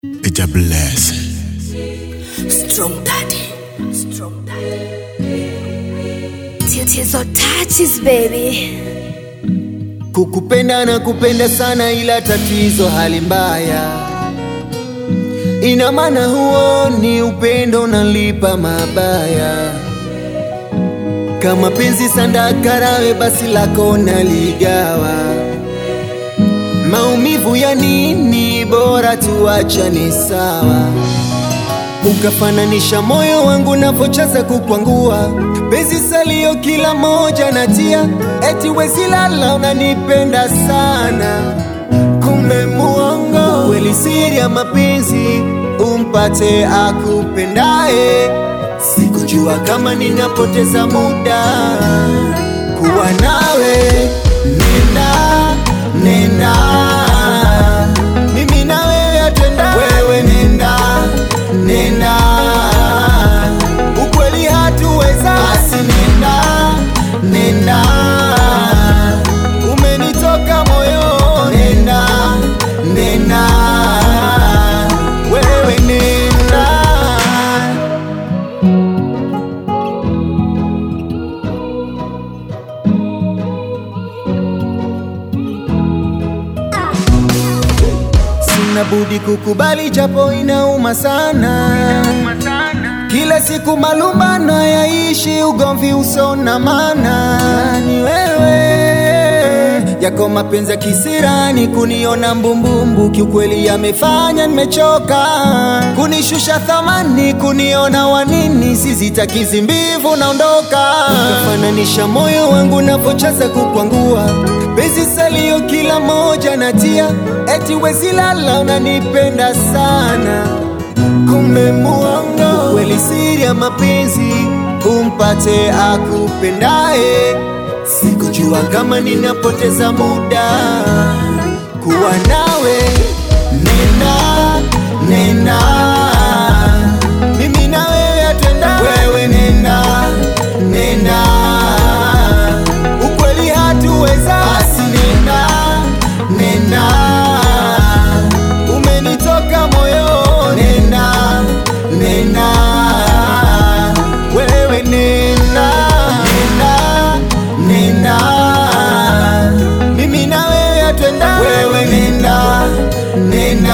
It's a blessing. Strong daddy. Strong daddy. Tits or touches, baby. Kukupenda na kupenda sana, ila tatizo hali mbaya. Ina maana huo ni upendo nalipa mabaya. Kama penzi sandakarawe, basi lako naligawa. Maumivu ya nini? Bora tuachane sawa. Ukafananisha moyo wangu napochaza kukwangua, penzi salio kila moja natia, eti wezi lala unanipenda sana, kumbe muongo. Kweli siri ya mapenzi umpate akupendaye, sikujua kama ninapoteza muda kuwa nawe. Nenda, nenda, mimi na wewe atenda, wewe nenda nenda, ukweli hatuweza, basi nenda, nenda, umenitoka moyo, nenda, nenda, wewe nenda. Sina budi kukubali japo inauma sana. Kila siku malumbano yaishi, ugomvi usona maana. Ni wewe yako mapenzi ya kisirani, kuniona mbumbumbu, kiukweli yamefanya nimechoka, kunishusha thamani, kuniona wanini, sizitakizi mbivu, naondoka. Ukafananisha moyo wangu napochaza kukwangua, penzi salio kila moja natia, eti wezi lala, unanipenda sana kumbe muongo. Kweli siri ya mapenzi umpate akupendaye, sikujua kama ninapoteza muda kuwa nawe. Nenda, nenda, mimi na wewe atenda, wewe nenda, nenda, ukweli hatuweza, basi nenda, nenda umenitoka moyo, nenda nenda, wewe nenda nenda nenda, mimi na wewe atwenda, wewe nenda nenda,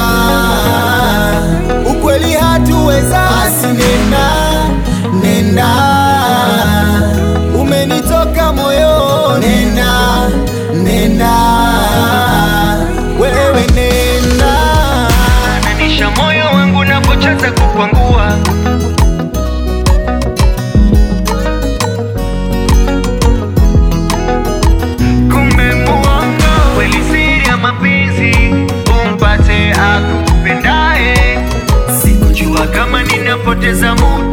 ukweli hatuweza, basi nenda nenda, umenitoka moyo, nenda nenda, wewe nenda Fananisha moyo wangu napochaza kukwangua kumbe muongo kweli siri ya mapenzi umpate akupendaye sikujua kama ninapoteza muda